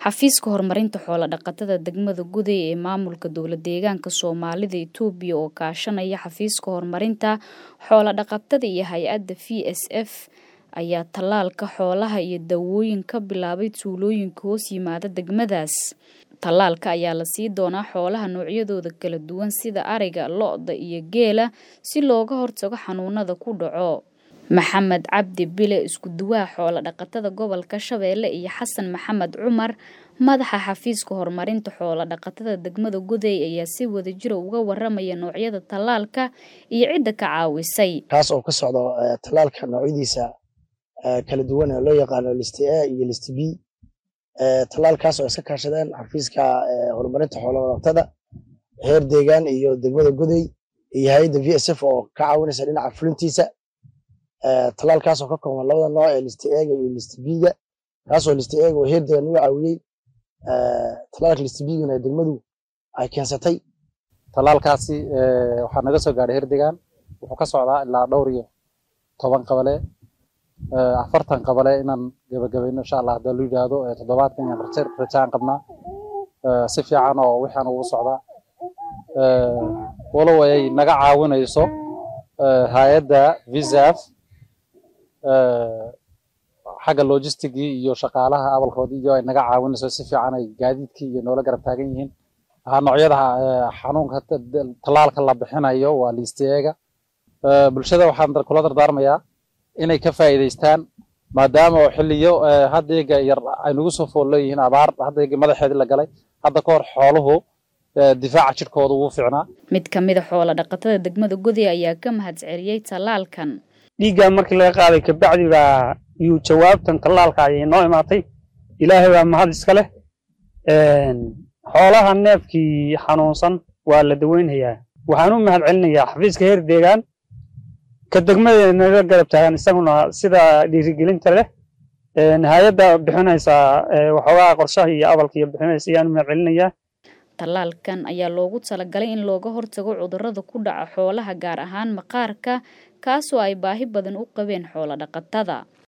xafiiska horumarinta xoolo dhaqatada degmada guday ee maamulka dowlad deegaanka soomaalida itoobiya oo kaashanaya xafiiska horumarinta xoolo dhaqatada iyo hay-adda v s f ayaa tallaalka xoolaha iyo daawooyin ka bilaabay tuulooyinka hoos yimaada degmadaas tallaalka ayaa la sii doonaa xoolaha noocyadooda kala duwan sida ariga lo-da iyo geela si looga hortago xanuunada ku dhaco maxamed cabdi bile isku duwaha xoolo dhaqatada gobolka shabeelle iyo xasan maxamed cumar madaxa xafiiska horumarinta xoolo dhaqatada degmada guday ayaa si wadajira uga waramaya noocyada tallaalka iyo cidda ka caawisay kaas oo ka socdo tallaalka noocyadiisa kala duwan ee loo yaqaano list a iyo list b tallaalkaas oo iska kaashadeen xafiiska horumarinta xoolo dhaqatada heer deegaan iyo degmada guday iyo hay-adda v s f oo ka caawinaysa dhinaca fulintiisa tallaalkaas oo ka kooban labada nooc ee list ega iyo list b-ga kaasoo list ega oo heer deegaan uga caawiyey tallaalka list b-gana degmadu ay keensatay tallaalkaasi waxaa naga soo gaadhay heer deegaan wuxuu ka socdaa ilaa dhowr iyo toban qabale afartan qabale inaan gabagabayno insha allah haddii lu yidhaahdo toddobaadkan inaan rajaan qabnaa si fiican oo wixaan ugu socdaa walow ay naga caawinayso hay-adda visaf xagga logistigii iyo shaqaalaha abalkoodii iyo ay naga caawinayso si fiican ay gaadiidkii iyo noola garab taagan yihiin noocyada xanuunka tallaalka la bixinayo waa liisteega bulshada waxaan kula dardaarmayaa inay ka faa'iidaystaan maadaama oo xilliyo haddeega yar ay nagu soo fool leeyihiin abaar haddeega madaxeedii la galay hadda ka hor xooluhu difaaca jidhkooda ugu fiicnaa mid ka mid a xoolo dhaqatada degmada guday ayaa ka mahadceliyey tallaalkan dhiiggaa markii laga qaaday kabacdi baa yuu jawaabtan tallaalka ayay noo imaatay ilaahay baa mahad iska leh xoolaha neefkii xanuunsan waa la daweynhayaa waxaan u mahad celinayaa xafiiska heer deegaan ka degmada naga garab taagan isaguna sida dhiirigelinta leh hay-adda bixinaysa waxoogaa qorshaha iyo abalka iyo bixinaysa ayaan u mahad celinayaa tallaalkan ayaa loogu talagalay in looga hortago cudurrada ku dhaca xoolaha gaar ahaan maqaarka kaasoo ay baahi badan u qabeen xoolo dhaqatada